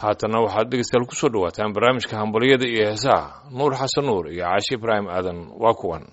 haatanna waxaad dhegeystayaal ku soo dhawaataan barnaamijka hambalyada iyo heesaha nuur xasan nuur iyo caashi ibraahim aadan waa kuwan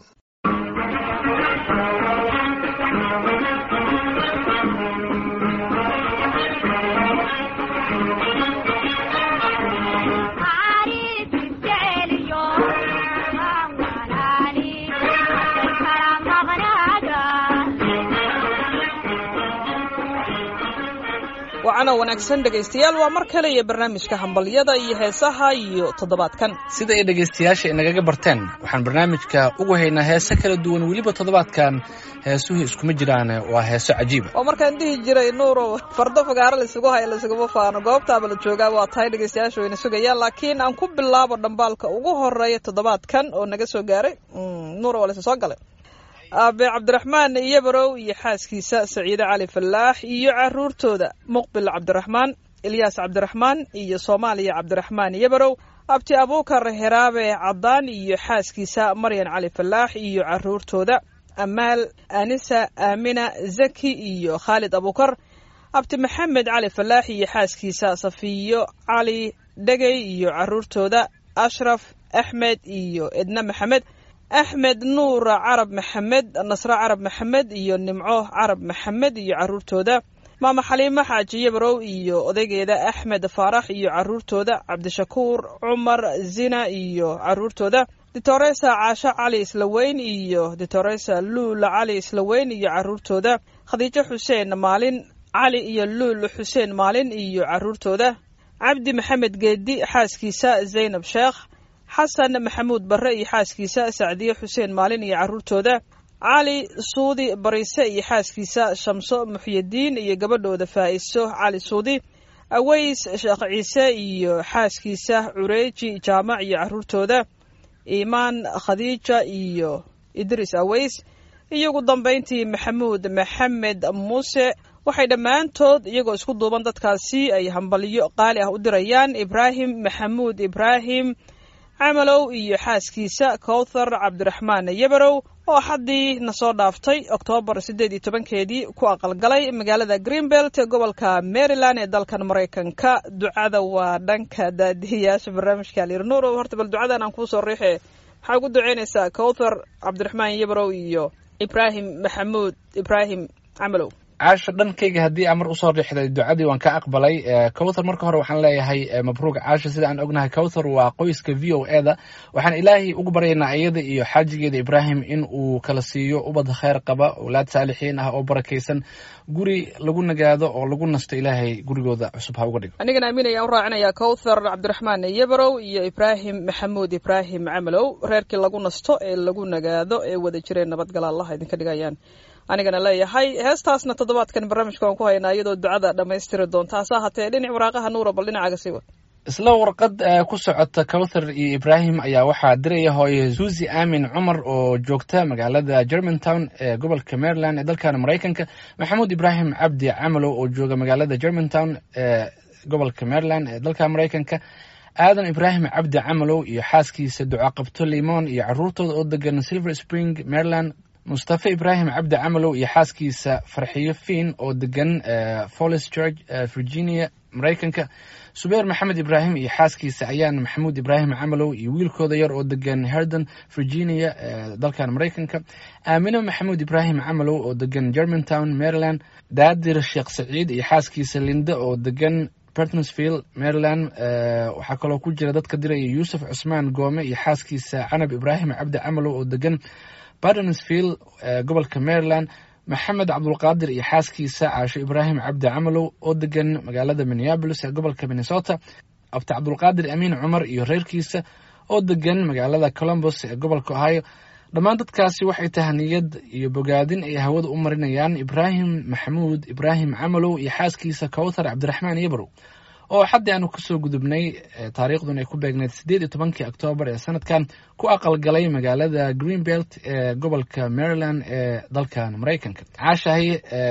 wacana wanaagsan dhegaystayaal waa mar kale iyo barnaamijka hambalyada iyo heesaha iyo toddobaadkan sida ay dhegaystayaasha inagaga barteen waxaan barnaamijka ugu haynaa heese kala duwan weliba toddobaadkan heesuhu iskuma jiraan waa heeso cajiiba oo markaan dhihi jiray nuurow fardo fagaaro laisugu haya laisuguma faano goobtaaba la joogaa waa tahay dhegaystayaasha wayna sugayaan laakiin aan ku bilaabo dhambaalka ugu horeeya toddobaadkan oo naga soo gaaray nuuro waa laysa soo galay aabe cabdiraxmaan iyobarow iyo xaaskiisa saciide cali fallaax iyo caruurtooda muqbil cabdiraxmaan ilyaas cabdiraxmaan iyo soomaaliya cabdiraxmaan iyobarow abti abuukar heraabe caddaan iyo xaaskiisa maryan cali fallaax iyo caruurtooda amaal anisa aamina zaki iyo khaalid abuukar abti maxamed cali fallaax iyo xaaskiisa safiyo cali dhegey iyo caruurtooda ashraf axmed iyo edna maxamed axmed nuur carab maxamed nasre carab maxamed iyo nimco carab maxamed iyo caruurtooda maama xaliimo xaaji yabarow iyo odaygeeda axmed faarax iyo caruurtooda cabdishakuur cumar zina iyo caruurtooda ditoresa caasho cali islaweyn iyo ditoresa luul cali islaweyn iyo caruurtooda khadiijo xuseen maalin cali iyo luul xuseen maalin iyo caruurtooda cabdi maxamed geedi xaaskiisa zaynab sheekh xasan maxamuud barre iyo xaaskiisa sacdiye xuseen maalin iyo caruurtooda cali suudi bariise iyo xaaskiisa shamso muxyidiin iyo gabadhooda faa'iso cali suudi aweys sheekh ciise iyo xaaskiisa cureeji jaamac iyo caruurtooda iimaan khadiija iyo idris aweys iyo ugu dambayntii maxamuud maxamed muuse waxay dhammaantood iyagoo isku duuban dadkaasi ay hambalyo qaali ah u dirayaan ibraahim maxamuud ibraahim camalow iyo xaaskiisa kowthar cabdiraxmaan yabarow oo xaddii na soo dhaaftay oktoobar siddeed iyo tobankeedii ku aqalgalay magaalada greenbelt ee gobolka maryland ee dalkan maraykanka ducada waa dhanka daadihiyaasha barnaamijka alirnuuro horta bal ducadan aan kuusoo riixe maxaa ugu duceynaysaa kowthar cabdiraxmaan yabarow iyo ibraahim maxamuud ibraahim camalow caasha dhankayga haddii aan mar usoo riixday ducadii waan ka aqbalay cowthar marka hore waxaan leeyahay mabruuc caasha sida aan ognahay cowthar waa qoyska v o e da waxaan ilaahay ugu baryaynaa iyada iyo xaajigeeda ibraahim in uu kala siiyo ubad kheyr qaba owlaad saalixiin ah oo barakaysan guri lagu nagaado oo lagu nasto ilaahay gurigooda cusub ha uga dhigo anigana aaminayaan u raacinayaa cowthar cabdiraxmaan yabarow iyo ibraahim maxamuud ibraahim camalow reerkii lagu nasto ee lagu nagaado ee wada jireen nabadgala allah idinka dhigayaan anigana leeyahay heestaasna toddobaadkan barnaamijka waan ku haynaa iyadoo ducada dhammaystiri doonta hase ahaatee dhinac waraaqaha nuura bal dhinacaaga sii wad isla warqad ku socota cowthar iyo ibraahim ayaa waxaa diraya hooye suusi aamin cumar oo joogta magaalada germantown ee gobolka maryland ee dalkan maraykanka maxamuud ibraahim cabdi camalow oo jooga magaalada germantown ee gobolka maryland ee dalka maraykanka aadan ibraahim cabdi camalow iyo xaaskiisa ducaqabto limon iyo caruurtooda oo degan silver spring maryland mustafe ibraahim cabdi camalow iyo xaaskiisa farxiyo fiin oo degan follis george virginia maraykanka subeer maxamed ibraahim iyo xaaskiisa ayaan maxamuud ibraahim camalow iyo wiilkooda yar oo degan herden virginia dalkan maraykanka aamine maxamuud ibraahim camalow oo degan germantown maryland daadir sheekh saciid iyo xaaskiisa linde oo degan bertonsville maryland waxaa kaloo ku jira dadka diraya yuusuf cusmaan goome iyo xaaskiisa canab ibraahim cabdi camalow oo degan bartonsville gobolka maryland maxamed cabdulqaadir iyo xaaskiisa caasho ibraahim cabdi camalow oo degan magaalada minneabolis ee gobolka minnesota abti cabdulqaadir amiin cumar iyo reerkiisa oo degan magaalada colombos ee gobolka ohio dhammaan dadkaasi waxay tahaniyad iyo bogaadin ay hawada u marinayaan ibraahim maxamuud ibraahim camalow iyo xaaskiisa cowthar cabdiraxmaan yabarow oo xaddii aanu kasoo gudubnay taariikhdun ay ku beegneyd siddeed iyo tobankii oktoobar ee sanadkan ku aqalgalay magaalada greenbelt ee gobolka maryland ee dalkan maraykanka caashahay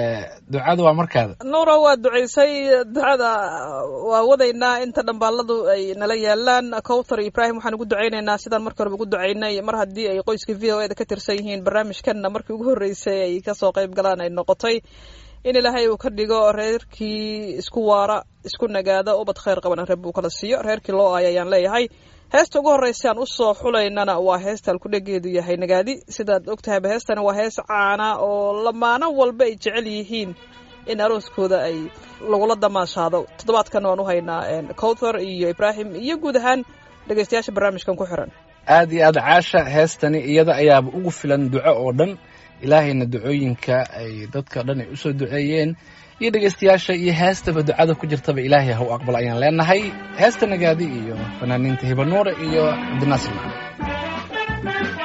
ducada waa markaada nuura waa ducaysay ducada waa wadaynaa inta dhambaaladu ay nala yaalaan cowthar ibraahim waxaan ugu ducaynaynaa sidaan markii horeba ugu ducaynay mar haddii ay qoyska v o e da ka tirsan yihiin barnaamijkanna markii ugu horreysay ay kasoo qayb galaan ay noqotay in ilaahay uu ka dhigo reerkii isku waara isku nagaada ubad khayr qabana reer buu kala siiyo reerkii loo aaya ayaan leeyahay heesta ugu horreysa aan usoo xulaynana waa heesta alkudhegeedu yahay nagaadi sidaad ogtahayba heestani waa hees caana oo lamaano walba ay jecel yihiin in arooskooda ay lagula damaashaado toddobaadkan waan u haynaa cowthar iyo ibraahim iyo guud ahaan dhegeystayaasha barnaamijkan ku xiran aad iyo aad caasha heestani iyada ayaaba ugu filan duco oo dhan ilaahayna ducooyinka ay dadka dhan ay usoo duceeyeen iyo dhegeystayaasha iyo heestaba ducada ku jirtaba ilaahay ha u aqbal ayaan leenahay heesta nagaadi iyo fanaaniinta hibanuure iyo cabdinaasir macali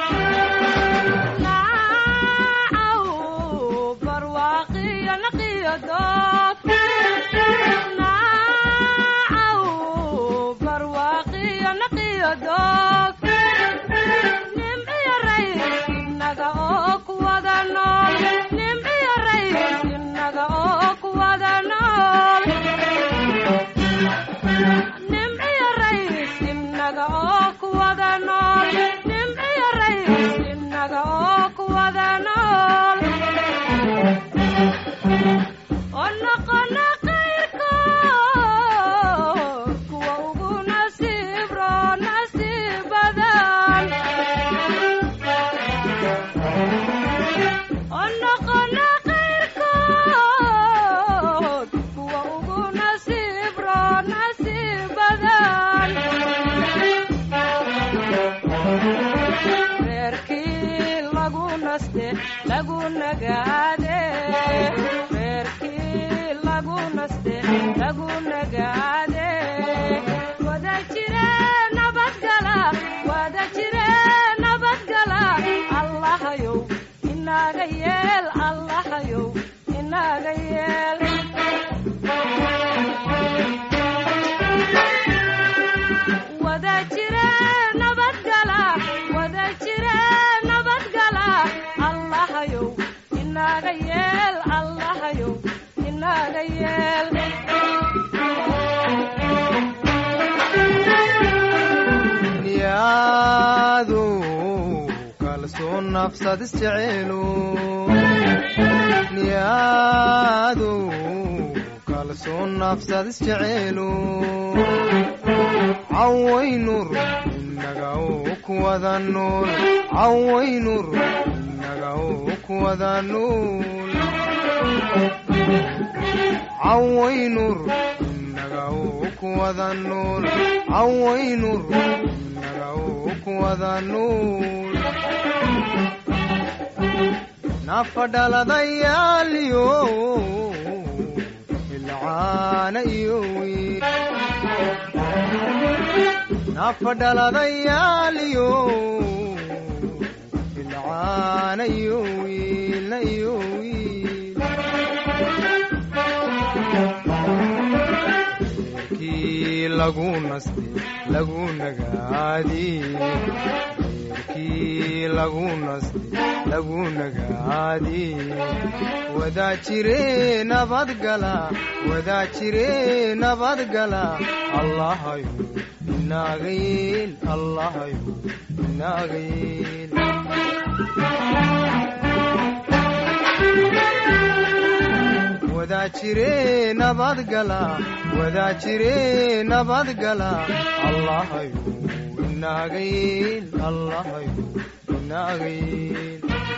cawaynur inaga kuwada nool cawaynur inaga kuwada nool cawaynur inaga kuwada nool cawaynur inaga kuwada nool nafadhaladayaaliyo ilcaana iyo wiil nafadhaladayaaliyo ilcaana iyo wiilna iyo wiil reerkii lagu naste lagu nagaadi reerkii lagu naste lagu nagaadi wadaa jire nabadgala wadaa jire nabadgala allahayo inaaga yeel allahayo inaaga yeel wadaa jire nabadgala wadaa jire nabadgala allahayo inaaga yeel allahayo inaaga yeel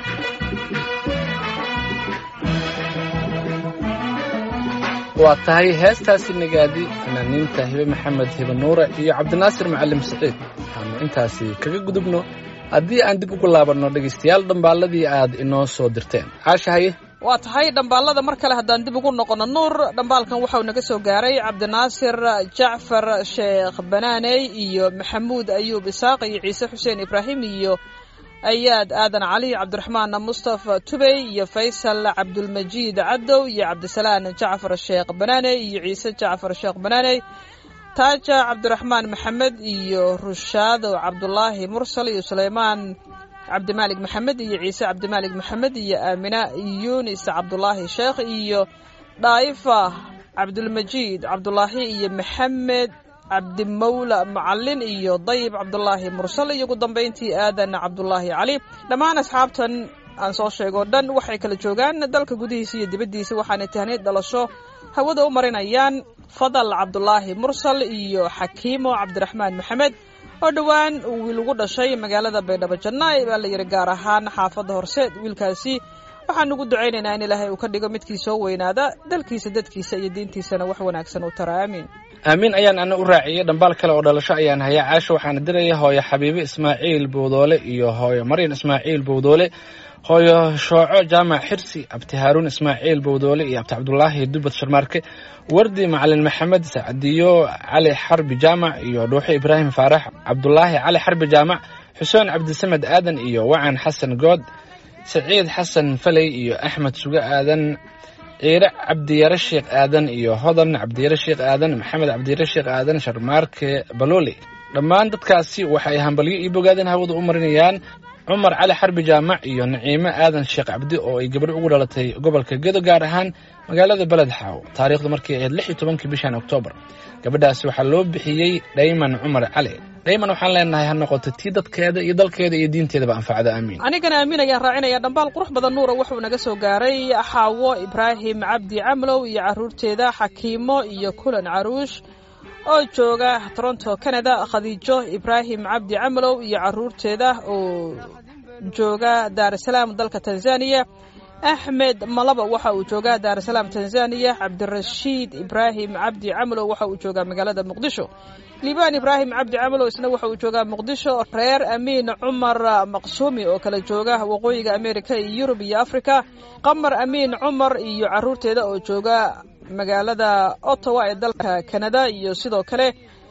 waa tahay heestaasi nagaadi fanaaniinta hibe maxamed hibe nuure iyo cabdinaasir macalim saciid waxaanu intaasi kaga gudubno haddii aan dib ugu laabanno dhegaystayaal dhambaalladii aad inoo soo dirteen caasha haye waa tahay dhambaalada mar kale haddaan dib ugu noqono nuur dhambaalkan waxau naga soo gaaray cabdinaasir jacfar sheekh banaaney iyo maxamuud ayuub isaaq iyo ciise xuseen ibraahim iyo ayaad aadan cali cabdiraxmaan mustafa tubey iyo faysal cabdulmajiid cadow iyo cabdisalaan jacfar sheekh banaaney iyo ciise jacfar sheekh banaaney taaja cabdiraxmaan maxamed iyo rushaado cabdulaahi mursal iyo suleymaan cabdimaalik maxamed iyo ciise cabdimaalik maxamed iyo aamina yunis cabdulaahi sheekh iyo dhaa'ifa cabdulmajiid cabdulaahi iyo maxamed cabdimawla macalin iyo dayib cabdulaahi mursal iyo ugu dambayntii aadan cabdulaahi cali dhammaan asxaabtan aan soo sheego dhan waxay kala joogaan dalka gudihiisa iyo dibaddiisa waxaanay tahniid dhalasho hawada u marinayaan fadal cabdulaahi mursal iyo xakiimo cabdiraxmaan maxamed oo dhowaan wiil ugu dhashay magaalada baydhabo jannaay baa la yidhi gaar ahaan xaafadda horseed wiilkaasi waxaan ugu ducaynaynaa in ilaahay uu ka dhigo midkii soo weynaada dalkiisa dadkiisa iyo diintiisana wax wanaagsan u tara aamiin aamiin ayaan ana u raaciyey dhambaal kale oo dhalasho ayaan hayaa caasho waxaana diraya hooyo xabiibe ismaaciil bowdoole iyo hooyo maryan ismaaciil bowdoole hooyo shooco jaamac xirsi abti haaruun ismaaciil bowdoole iyo abti cabdulaahi dubad sharmaarke wardi macalin maxamed sacdiyo cali xarbi jaamac iyo dhuuxo ibraahim faarax cabdulaahi cali xarbi jaamac xuseen cabdisamed aadan iyo wacan xasan good saciid xasan faley iyo axmed suge aadan ciire cabdiyare sheekh aadan iyo hodan cabdiyare sheekh aadan maxamed cabdiyare sheekh aadan sharmaarke balooli dhammaan dadkaasi waxay hambalyo ii bogaadeen hawada u marinayaan cumar cali xarbi jaamac iyo naciime aadan sheekh cabdi oo ay gabadho ugu dhalatay gobolka gedo gaar ahaan magaalada beled xaaw taariikhdu markay ahayd lix iyo tobankii bishan oktoobar gabadhaasi waxaa loo bixiyey dhayman cumar cali dhayman waxaan leenahay ha noqoto tii dadkeeda iyo dalkeeda iyo diinteedaba anfacda aamiin anigana aamin ayaan raacinaya dhambaal qurux badan nuura wuxuu naga soo gaaray xaawo ibraahim cabdi camlow iyo caruurteeda xakiimo iyo kulan caruush oo jooga toronto canada khadiijo ibraahim cabdi camlow iyo caruurteeda oo jooga daarusalaam dalka tanzaniya axmed malaba waxa uu joogaa daarusalaam tanzaniya cabdirashiid ibraahim cabdi camlow waxa uu joogaa magaalada muqdisho liibaan ibraahim cabdi camlow isna waxa uu joogaa muqdisho reer amiin cumar maqsuumi oo kala jooga waqooyiga america iyo yurub iyo africa qamar amiin cumar iyo caruurteeda oo jooga magaalada ottawa ee dalka canada iyo sidoo kale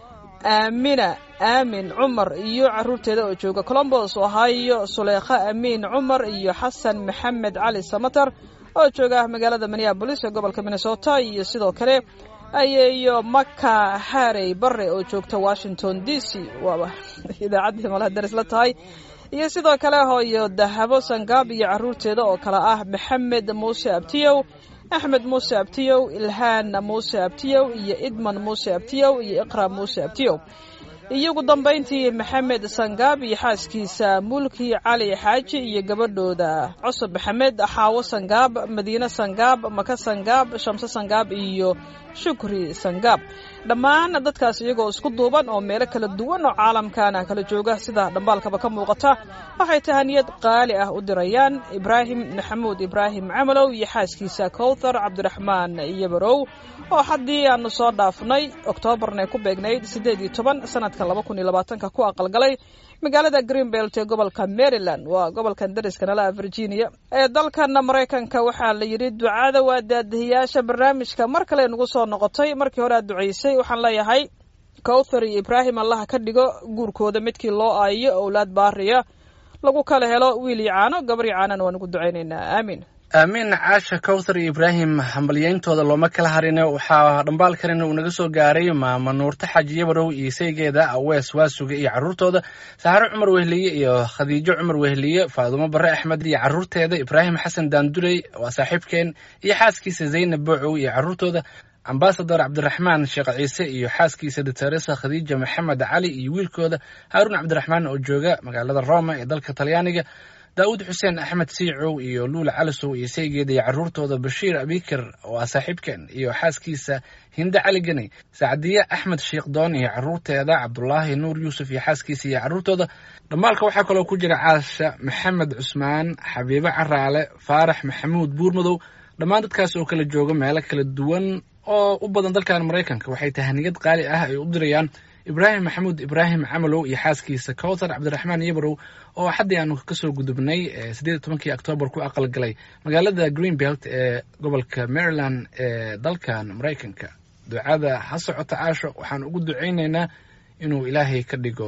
aamina aamin cumar iyo caruurteeda oo jooga colombos ohio suleykha amiin cumar iyo xasan maxamed cali samatar oo jooga magaalada minneabolis ee gobolka minnesota iyo sidoo kale ayeeyo maka harey bare oo joogta washington d c waaba idaacaddii malaha daris la tahay iyo sidoo kale hooyo dahabo sangaab iyo caruurteeda oo kale ah maxamed muuse abtiyow axmed muuse abtiyow ilhaan muuse abtiyow iyo idman muuse abtiyow iyo iqra muuse abtiyow iyo ugu dambayntii maxamed sangaab iyo xaaskiisa mulki cali xaaji iyo gabadhooda cusub maxamed xaawo sangaab madiine sangaab maka sangaab shamse sangaab iyo shukri sangaab dhammaan dadkaas iyagoo isku duuban oo meelo kala duwan oo caalamkana kala jooga sida dhambaalkaba ka muuqata waxay tahaniyad qaali ah u dirayaan ibraahim maxamuud ibraahim camalow iyo xaaskiisa kowthar cabdiraxmaan yabarow oo haddii aanu soo dhaafnay oktoobarna ku beegnayd siddeed iyo toban sanadka laba kun iyo labaatanka ku aqalgalay magaalada greenbelt ee gobolka maryland waa gobolkan dariska nala virginia ee dalkan maraykanka waxaa la yidhi ducada waa daadihiyaasha barnaamijka mar kale nagu soo noqotay markii hore aad ducaysay waxaan leeyahay kowthar iyo ibraahim allaha ka dhigo guurkooda midkii loo aayo owlaad baariya lagu kala helo wiil iyo caano gabar iyo caanana waan ugu ducaynaynaa aamiin aamiin caasha kowthar iyo ibraahim hambalyayntooda looma kala harine waxaa dhambaal kalena uu naga soo gaaray maama nuurta xaaji yabarow iyo saygeeda awees waasuga iyo caruurtooda saxaro cumar wehliye iyo khadiijo cumar wehliye faadumo bare axmed iyo caruurteeda ibraahim xasan daanduley waa saaxiibkeen iyo xaaskiisa zaynab boocow iyo caruurtooda ambasador cabdiraxmaan sheekh ciise iyo xaaskiisa doctoresa khadiija maxamed cali iyo wiilkooda haaruun cabdiraxmaan oo jooga magaalada roma ee dalka talyaaniga daawud xuseen axmed siicow iyo luula calisow iyo saygeeda iyo caruurtooda bashiir abikar oo ah saaxiibkeen iyo xaaskiisa hinde cali geni sacdiye axmed sheekdoon iyo caruurteeda cabdulaahi nuur yuusuf iyo xaaskiisa iyo caruurtooda dhammaalka waxaa kaloo ku jira caasha maxamed cusmaan xabiibo caraale faarax maxamuud buurmadow dhammaan dadkaas oo kala jooga meelo kala duwan oo u badan dalkan maraykanka waxay tahaniyad qaali ah ay u dirayaan ibraahim maxamuud ibraahim camalow iyo xaaskiisa kowthar cabdiraxmaan yabarow oo xaddii aanu kasoo gudubnay siddeed tobankii octoobar ku aqalgalay magaalada greenbelt ee gobolka maryland ee dalkan maraykanka ducada ha socota caasho waxaan ugu ducaynaynaa inuu ilaahay ka dhigo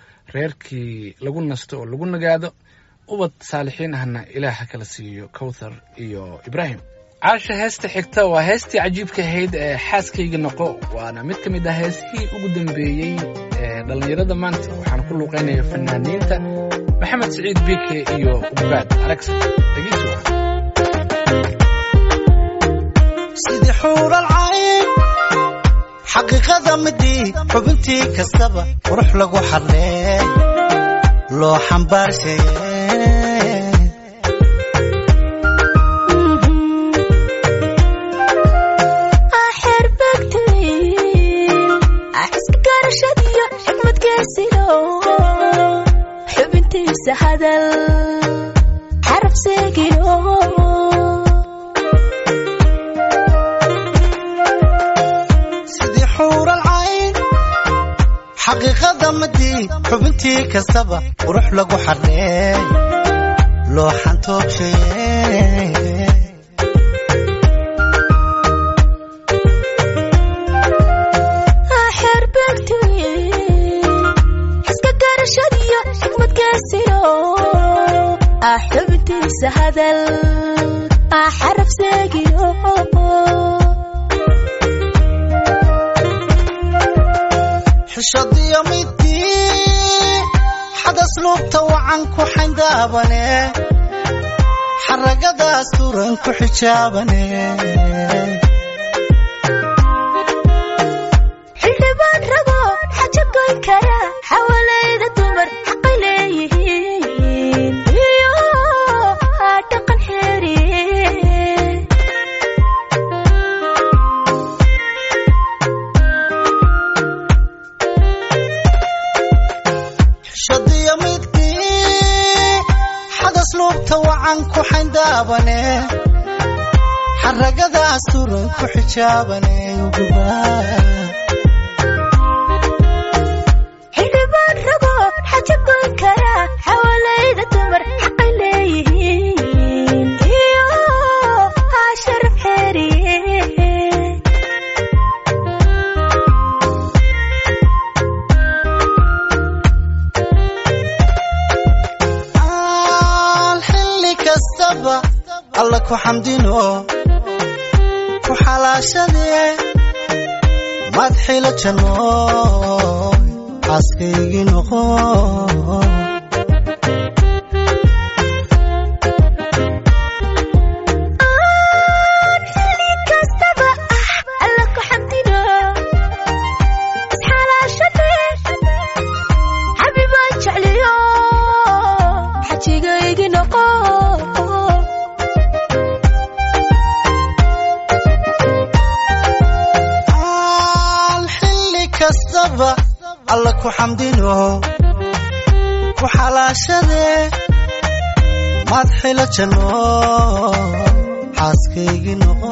reerkii lagu nasto oo lagu nagaado ubad saalixiin ahna ilaah ha kala siiyo kowthar iyo ibraahim caasha heesta xigta waa heestii cajiibka ahayd ee xaaskayga noqo waana mid ka mid ah heesihii ugu dambeeyey ee dhallinyarada maanta waxaan ku luuqaynaya fanaaniinta maxamed siciid biike iyo ugaad aragsa dhegeysi waa sidii xuural cayn xaqiiqada midii xubintii kastaba qurux lagu xadlee loo xambaarshaye garashadiyo xikmadkeesilo xubintiisa hadal xaraf seegilo sidii xuural cayn xaqiiqada madii xubintii kastaba qurux lagu xarreey looxan toobshaye xeerbeegti xiska garashadiyo xikmadkeesilo xubintiisa hadal xaraf seegilo xishadiyo midii xadas luubta wacan ku xayndaabane xaragadaas turan ku xijaabane xildhibaan rago xaja goyn kara xawalayda dumar xaqay leeyihiin iyo dhaqan xeeriye xishadiyo midii xadas luubta wacan ku xayndaabane xaragadaas turan ku xijaabane ugubaa xildhibaan rago xaja goyn kara xawalayda dumar xaqay leeyihiin iyo sharaf xeeriye aan xilli kastaba alla ku xamdino ku xalaashadee madxila janno xaaskaygii noqo xili kastaba ah alla ku xamdino isxalaashade xabibaan jecliyo xajigaygi noqo aan xilli kastaba alla ku xamdino ku xalaashadee madxila janno xaaskaygii noqo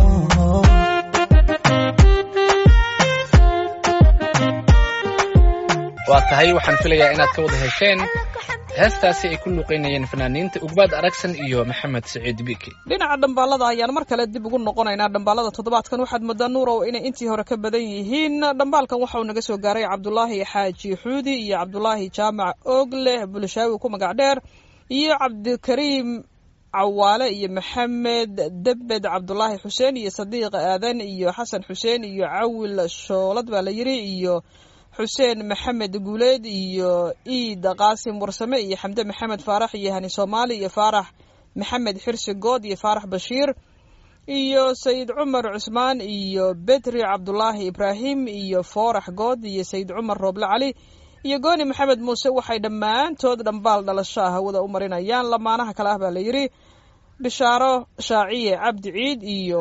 waa tahay waxaan filayaa inaad ka wada hesheen heestaasi ay ku luuqeynayeen fanaaniinta ugbaad aragsan iyo maxamed saciid biiki dhinaca dhambaalada ayaan mar kale dib ugu noqonaynaa dhambaalada toddobaadkan waxaad moodaa nuurow inay intii hore ka badan yihiin dhambaalkan waxa uu naga soo gaaray cabdulaahi xaaji xuudi iyo cabdulaahi jaamac oogleh bulshaawi ku magac dheer iyo cabdikariim cawaale iyo maxamed debed cabdulaahi xuseen iyo sadiiq aadan iyo xasan xuseen iyo cawil shoolad baa la yiri iyo xuseen maxamed guuleed iyo iid qaasim warsame iyo xamde maxamed faarax iyo hani soomaali iyo faarax maxamed xirsi good iyo faarax bashiir iyo sayid cumar cusmaan iyo bedri cabdulaahi ibraahim iyo foorax good iyo sayid cumar rooble cali iyo gooni maxamed muuse waxay dhammaantood dhambaal dhalasho ah hawada u marinayaan lamaanaha kale ah baa la yidhi bishaaro shaaciye cabdi ciid iyo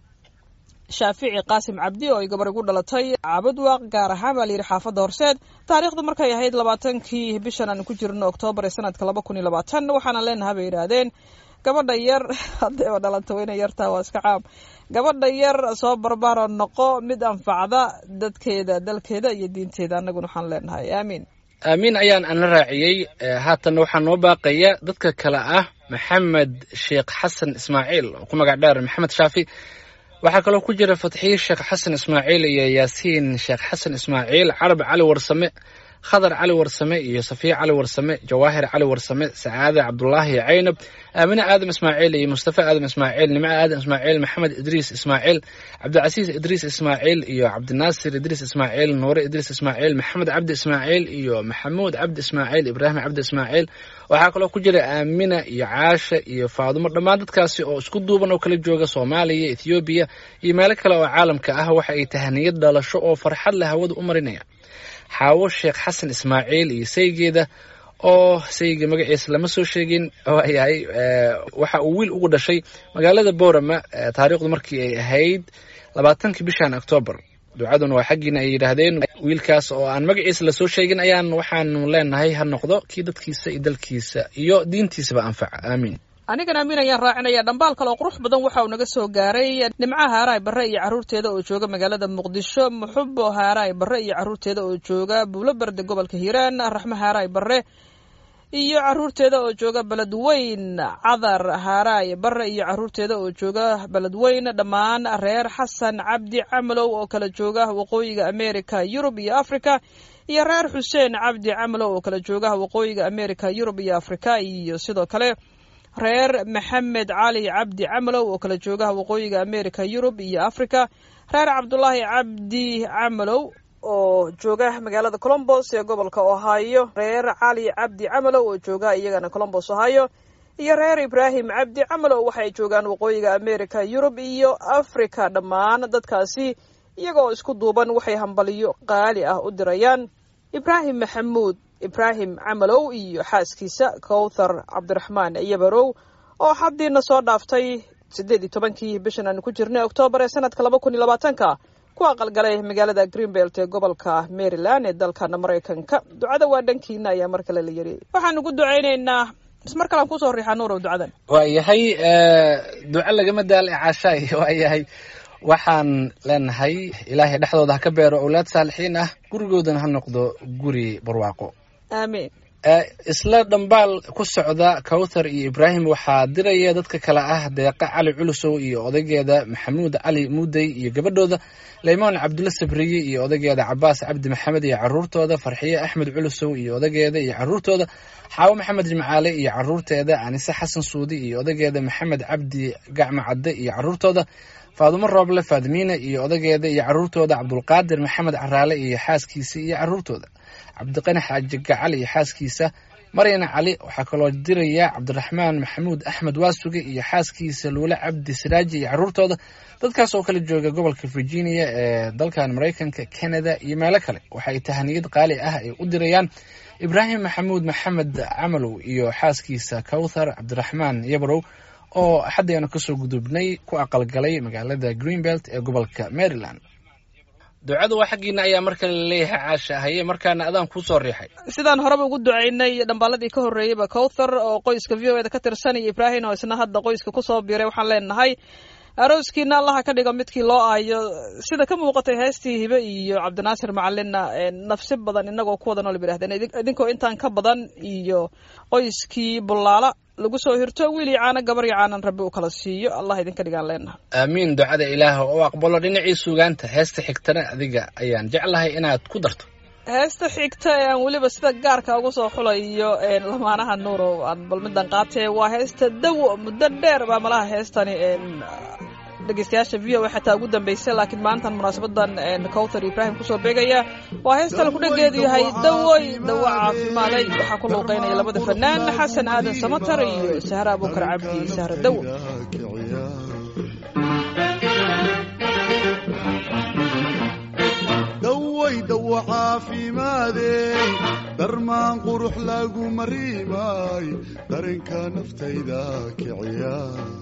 shaafici qaasim cabdi oo ay gabar igu dhalatay cabadwaaq gaar ahaan baa layidhi xaafadda horseed taariikhdu markay ahayd labaatankii bishan aan ku jirno oktoobar ee sanadka laba kun iyo labaatan waxaana leenaha bay yidhaahdeen gabadha yar haddayba dhalanta wayna yartaa waa iska caam gabadha yar soo barbaaro noqo mid anfacda dadkeeda dalkeeda iyo diinteeda annaguna waxaan leenahay aamiin aamiin ayaan ana raaciyey haatan waxaa noo baaqaya dadka kale ah maxamed sheekh xasan ismaaciil oo ku magac dheer maxamed shaafi waxaa kaloo ku jira fatxiye sheekh xasan ismaaciil iyo yaasiin sheekh xasan ismaaciil carab cali warsame khadar cali warsame iyo safiya cali warsame jawaahir cali warsame sacaade cabdulaahi caynab aamine aadam ismaaciil iyo mustafa aadam ismaaciil nimco aadam ismaaciil maxamed idriis ismaaciil cabdicasiis idriis ismaaciil iyo cabdinaasir idriis ismaaciil nuure idriis ismaaciil maxamed cabdi ismaaciil iyo maxamuud cabdi ismaaciil ibraahim cabdi ismaaciil waxaa kaloo ku jira aamina iyo caasha iyo faadumo dhammaan dadkaasi oo isku duuban oo kala jooga soomaaliya ethoobiya iyo meelo kale oo caalamka ah waxa ay tahaniyad dhalasho oo farxad leh hawada u marinaya xaawo sheekh xasan ismaaciil iyo saygeeda oo sayga magaciisa lama soo sheegin waayahay waxa uu wiil ugu dhashay magaalada boorama taariikhdu markii ay ahayd labaatankii bishan octoobar ducaduna waa xaggiina ay yidhaahdeen wiilkaas oo aan magaciisa lasoo sheegin ayaan waxaanu leenahay ha noqdo kii dadkiisa iyo dalkiisa iyo diintiisaba anfaca aamiin anigan aamin ayaan raacinaya dhambaal kale oo qurux badan waxa uu naga soo gaaray nimcaha haaraay barre iyo carruurteeda oo jooga magaalada muqdisho muxubo haaraay barre iyo carruurteeda oo jooga buulo berde gobolka hiiraan raxmo haaraay barre iyo carruurteeda oo jooga beledweyn cadar haaraay barre iyo carruurteeda oo jooga beledweyn dhammaan reer xasan cabdi camalow oo kala jooga waqooyiga america yurub iyo africa iyo reer xuseen cabdi camalow oo kala jooga waqooyiga america yurub iyo africa iyo sidoo kale reer maxamed cali cabdi camalow oo kala jooga waqooyiga america yurub iyo africa reer cabdulaahi cabdi camalow oo jooga magaalada colombos ee gobolka ohio reer cali cabdi camalow oo jooga iyagana colombos ohio iyo reer ibraahim cabdi camalow waxay joogaan waqooyiga america yurub iyo africa dhammaan dadkaasi iyagoo isku duuban waxay hambaliyo qaali ah u dirayaan ibraahim maxamuud ibraahim camalow iyo xaaskiisa kowthar cabdiraxmaan yabarow oo xaddiina soo dhaaftay siddeed iyo tobankii bishan aanu ku jirnay oktoobar ee sanadka laba kun iyo labaatanka ku aqalgalay magaalada greenbelt ee gobolka maryland ee dalkana maraykanka ducada waa dhankiina ayaa mar kale la yiri waxaan ugu ducaynaynaa ismar kalean kusoo riixaa nuurow ducadan waayahay duco lagama daal ee caashaay waayahay waxaan leenahay ilaahay dhexdooda ha ka beero owlaad saalixiin ah gurigoodana ha noqdo guri barwaaqo aamiin isla dhambaal ku socda kawthar iyo ibraahim waxaa diraya dadka kale ah deeqa cali culusow iyo odaygeeda maxamuud cali muudey iyo gabadhooda leymaan cabdulla sabriye iyo odaygeeda cabaas cabdi maxamed iyo caruurtooda farxiye axmed culusow iyo odaygeeda iyo caruurtooda xaawo maxamed jimcaale iyo caruurteeda anise xasan suudi iyo odaygeeda maxamed cabdi gacmo cadde iyo caruurtooda faadumo rooble faadimiina iyo odageeda iyo caruurtooda cabdulqaadir maxamed caraale iyo xaaskiisa iyo caruurtooda cabdiqani xaaji gacal iyo xaaskiisa maryana cali waxaa kaloo diraya cabdiraxmaan maxamuud axmed waasuge iyo xaaskiisa luule cabdi siraaji iyo caruurtooda dadkaas oo kala jooga gobolka virginia ee dalkan maraykanka canada iyo meelo kale waxay tahaniyad qaali ah ay u dirayaan ibraahim maxamuud maxamed camalow iyo xaaskiisa kawthar cabdiraxmaan yabrow oo axaddeenu kasoo gudubnay ku aqalgalay magaalada greenbelt ee gobolka maryland ducadu waa xaggiina ayaa mar kale laleeyahay caasha haye markaana adaan kuusoo riixay sidaan horeba ugu ducaynay dhambaaladii ka horreeyeyba kowthar oo qoyska v o eda ka tirsan iyo ibraahim oo isna hadda qoyska kusoo biiray waxaan leenahay arooskiina allaha ka dhigo midkii loo aayo sida ka muuqatay heestii hibe iyo cabdinaasir macalinna nafsi badan inagoo ku wada nool ba yidhahdeen idinkoo intaan ka badan iyo qoyskii bullaala lagu soo hirto wiil iyo caano gabar iyo caanan rabbi uu kala siiyo allah idinka dhigaan leenaha aamiin ducada ilaah oo aqbalo dhinacii suugaanta heesta xigtana adiga ayaan jeclahay inaad ku darto heesta xigta ee aan weliba sida gaarka ugu soo xulayo lamaanaha nuuro aan bal midaan qaatee waa heesta dawo muddo dheer baa malaha heestani dhegeystayaasha v o xataa ugu dambeysay laakiin maantan munaasabadan kowthar ibraahim kusoo beegaya waa heestan kudhageedu yahay dawoy dawo caafimaaday waxaa ku luuqeynaya labada fanaan xasan aadan samatar iyo sahre abuukar cabdi sahre dawo daway dawo caafimaadey darmaan qurux lagu mariimay darinka naftayda kiciya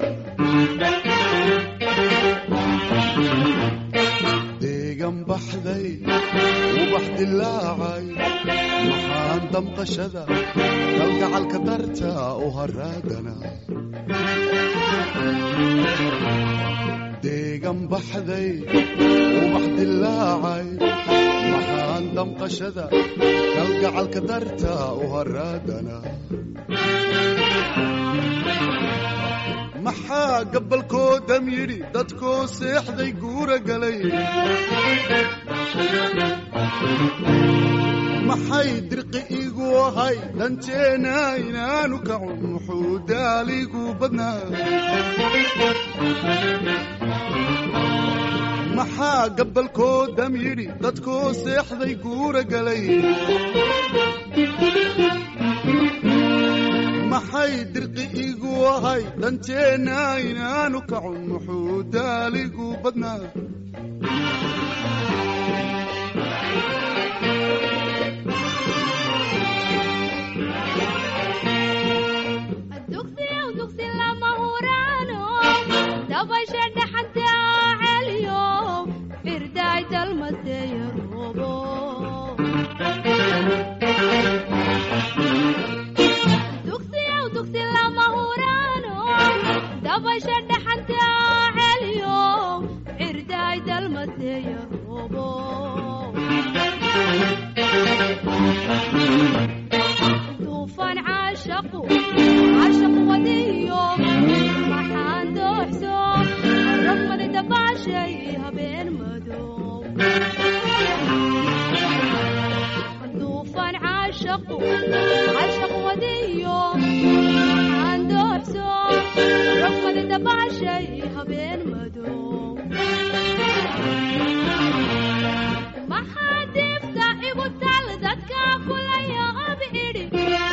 deegan baxday ubax dilaacay maxaan damqashada kalgacalka darta u haraadana deegan baxday ubax dilaacay maxaan damqashada kalgacalka darta u haraadana maxaa gabalkoodam yidhi dadkoo seexday guura galay maxay dirqi igu ahay danteena inaanu kacun muxuu daaligu badnaa maxaa gabalkoodam yidhi dadkoo seexday guura galay maxay dirqi igu ahay danteena inaanu kacun muxuu daaligu badnaa dabasha dhaxanta celiyo firdaay dalmad dugsiyow dugsi lama huraano dabasha dhaxanta celiyo cirdaay dalmateeya roobo duufan caashaqu caashaq wadiyo maxaan dooxso rafmadi dabaashay habeen madow duufan caashaqu caashaq wadiyo maxaan dooxso rafmadi dabaashay habeen madow maxaa diifta igu tal dadka kula yaab idhi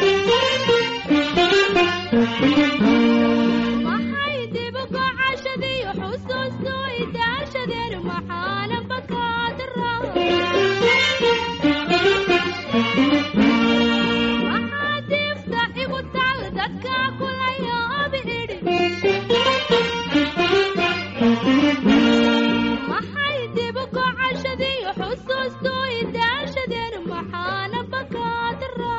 maxay dib gocashadiyo xusuustu idaashadeen maxaana bakaadara maxaa diifta igu tal dadka kula yaab idhi maxay dib gocashadiyo xusuustu idaashadeen maxaana bakaadara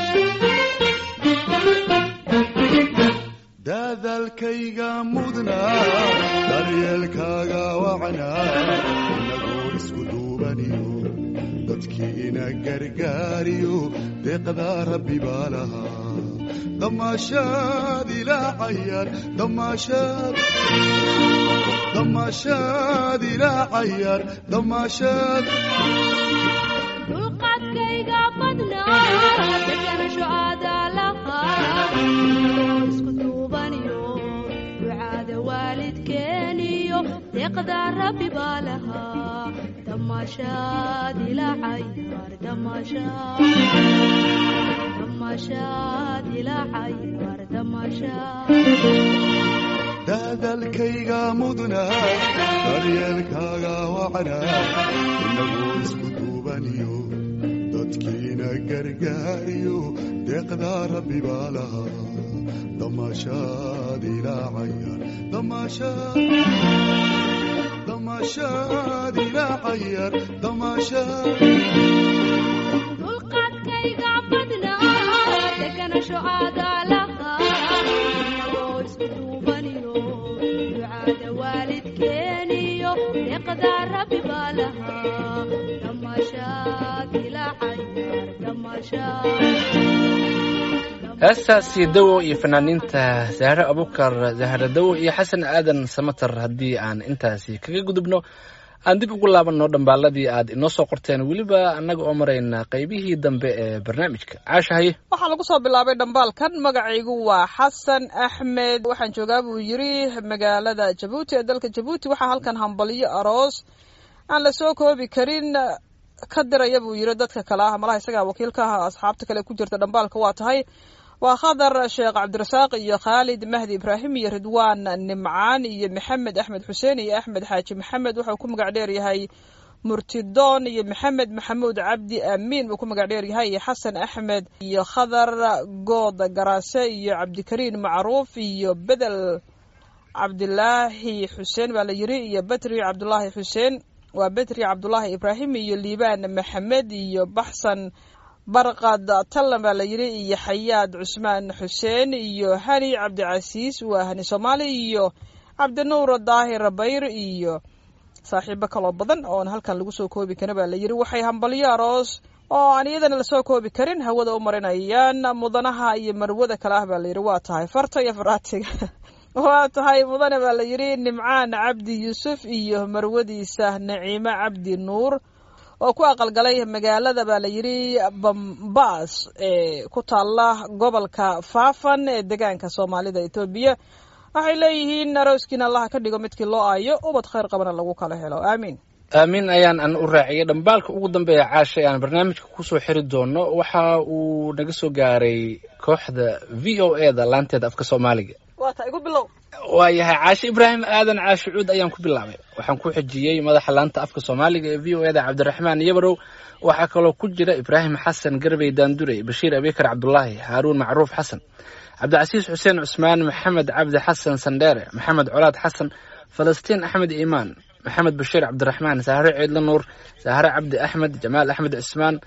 daadaalkayga mudnaa daryeelkaaga wacnaa inagoo isku duubaniyo dadkii ina gargaariyo deeqdaa rabbi baa lahaa damaashaad ilaacayaan damaashaad damaashaad ilaacayaan damaashaad dulqaadkayga badnaa deganasho aadaalahaa isku duubaniyo ducaada waalidkeeniyo deeqda rabbi baa lahaa damaashaad ilaacayar damaashaad damaashaad ilaacayar damaashaad daadaalkayga mudnaa daryeelkaaga wacnaa inagoo isku duubaniyo dadkiina gargaariyo deeqdaa rabbi baa lahaa damaashaad ilaacayaan damaashaad damaashaad ilaacayaan damaashaad dulqaadkayga badnaa deganasho aadaalahaa inagoo isku duubaniyo ducaada waalidkeeniyo deeqda rabbi baa lahaa damaashaad ilaacayar damaashaad heestaasi dawo iyo fanaaniinta zahre abukar zahre dawo iyo xasan aadan samatar haddii aan intaasi kaga gudubno aan dib ugu laabanno dhambaaladii aad inoo soo qorteen weliba annaga oo marayna qaybihii dambe ee barnaamijka caasha haye waxaa lagu soo bilaabay dhambaalkan magacaygu waa xasan axmed waxaan joogaa buu yiri magaalada jabuuti ee dalka jabuuti waxaa halkan hambalyo aroos aan la soo koobi karin ka diraya buu yiri dadka kale ah malaha isagaa wakiilka ah asxaabta kale ku jirta dhambaalka waa tahay waa khadar sheekh cabdirasaaq iyo khaalid mahdi ibraahim iyo ridwaan nimcaan iyo maxamed axmed xuseen iyo axmed xaaji maxamed wuxuu ku magac dheer yahay murtidoon iyo maxamed maxamuud cabdi amiin buu ku magac dheer yahay iyo xasan axmed iyo khadar good garaase iyo cabdikariin macruuf iyo bedel cabdilaahi xuseen baa la yiri iyo betri cabdulaahi xuseen waa betri cabdulaahi ibraahim iyo liibaan maxamed iyo baxsan barqad tallan baa la yiri iyo xayaad cusmaan xuseen iyo hani cabdicasiis waa hani soomaali iyo cabdinuur daahir bayr iyo saaxiibo kaloo badan oon halkan lagu soo koobi karin baa la yiri waxay hambalyo aroos oo aan iyadana lasoo koobi karin hawada u marinayaan mudanaha iyo marwada kale ah baa la yiri waa tahay farta iyo faraatiga waa tahay mudane baa la yiri nimcaan cabdi yuusuf iyo marwadiisa naciime cabdi nuur oo ku aqalgalay magaalada baa la yiri bambaas ee ku taala gobolka faafan ee degaanka soomaalida etoobiya waxay leeyihiin arooskiina allaha ka dhigo midkii loo aayo ubad khayr qabana lagu kala helo aamiin aamiin ayaan an u raaciyay dhambaalka ugu dambeeya caasha aan barnaamijka kusoo xiri doono waxa uu naga soo gaaray kooxda v o e da laanteeda afka soomaaliga waa ta igu bilow waayahay caashe ibraahim aadan caashe cuud ayaan ku bilaabay waxaan ku xijiyey madaxa laanta afka soomaaliga ee v o e da cabdiraxmaan yabarow waxaa kaloo ku jira ibraahim xasan garbey daandurey bashiir abikar cabdulaahi haaruun macruuf xasan cabdicasiis xuseen cusmaan maxamed cabdi xasan sandheere maxamed colaad xasan falastiin axmed iimaan maxamed bashiir cabdiraxmaan sahre ciidla nuur sahre cabdi axmed jamaal axmed cismaan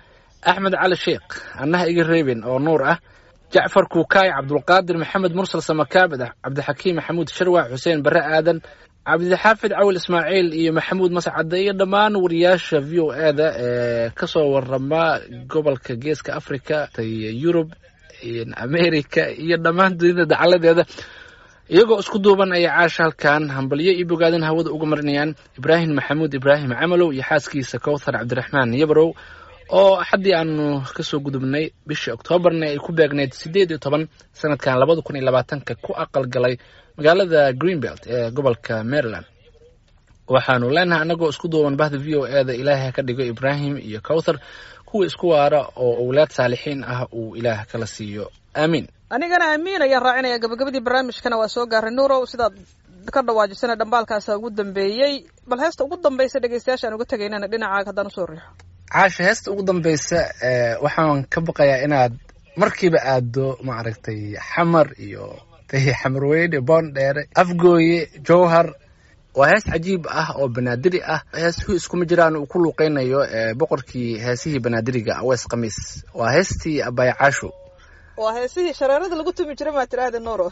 axmed cali sheekh annaha iga reebin oo nuur ah jacfar kuukaay cabdulqaadir maxamed mursal samakaabid cabdixakiim maxamuud sharwac xuseen bare aadan cabdixaafid cawil ismaaciil iyo maxamuud mascade iyo dhammaan wariyaasha v o e da ee kasoo warama gobolka geeska africa yurub america iyo dhammaan dunida dacaladeeda iyagoo isku duuban ayay caasha halkan hambalyo iyo bogaadin hawada uga marinayaan ibraahim maxamuud ibraahim camalow iyo xaaskiisa kowthar cabdiraxmaan yabarow oo axaddii aanu kasoo gudubnay bishii oktoobarna ay ku beegnayd siddeed iyo toban sanadkan labada kun iyo labaatanka ku aqal galay magaalada greenbelt ee gobolka maryland waxaanu leenahay annagoo isku duuban bahda v o e da ilaahay ha ka dhigo ibraahim iyo kowthar kuwa isku waara oo owlaad saalixiin ah uu ilaah kala siiyo aamiin anigana amiin ayaan raacinaya gabagabadii barnaamijkana waa soo gaaray nuurow sidaad ka dhawaajisana dhambaalkaasa ugu dambeeyey bal heesta ugu dambaysa dhegeystayaasha aan uga tegaynana dhinacaaga haddaan usoo riixo caasha heesta ugu dambeysa ee waxaan ka baqayaa inaad markiiba aado maaragtay xamar iyo xamarweyne boondheere afgooye jowhar waa hees cajiib ah oo banaadiri ah heesuhu iskuma jiraan uu ku luuqeynayo boqorkii heesihii banaadiriga awees khamiis waa heestii abaya caasho waa heesihii shareerada lagu tumi jiray maa tiraahda nuuro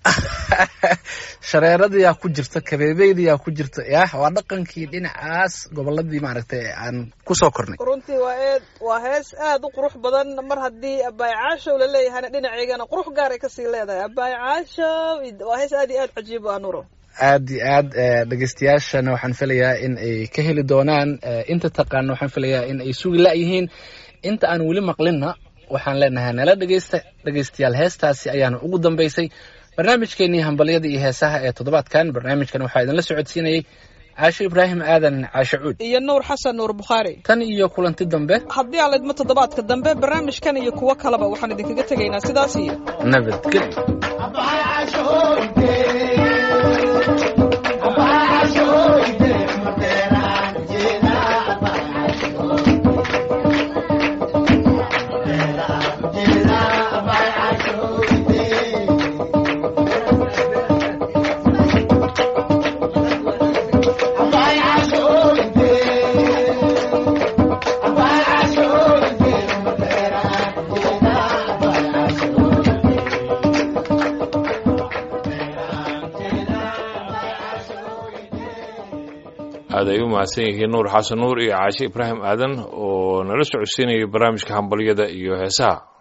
shareeradayaa ku jirta kabeebeydayaa ku jirta yah waa dhaqankii dhinacaas goboladii maaragtay aan kusoo kornay runtii waa eed waa hees aad u qurux badan mar haddii abaay caashow laleeyahayna dhinaceygana qurux gaar ay kasii leedahay abaay caashow waa hees aad iyo aad cajiib u ah nuuro aad iyo aad dhegeystayaashana waxaan filayaa in ay ka heli doonaan inta taqaana waxaan filayaa in ay sugi la-yihiin inta aan weli maqlinna waxaan leenahay nala dhegeysta dhegeystayaal heestaasi ayaana ugu dambeysay barnaamijkeenii hambalyada iyo heesaha ee toddobaadkan barnaamijkan waxaa idinla socodsiinayey caasho ibraahim aadan caashe cuud iyo nuur xasan nuur bukhaari tan iyo kulanti dambe haddii aan laydmo toddobaadka dambe barnaamijkan iyo kuwo kaleba waxaan idinkaga tegaynaa sidaas iyo nabadgelyo aad ay u mahadsan yihiin nuur xasan nuur iyo caashe ibraahim aadan oo nala socodsiinayay barnaamijka hambalyada iyo heesaha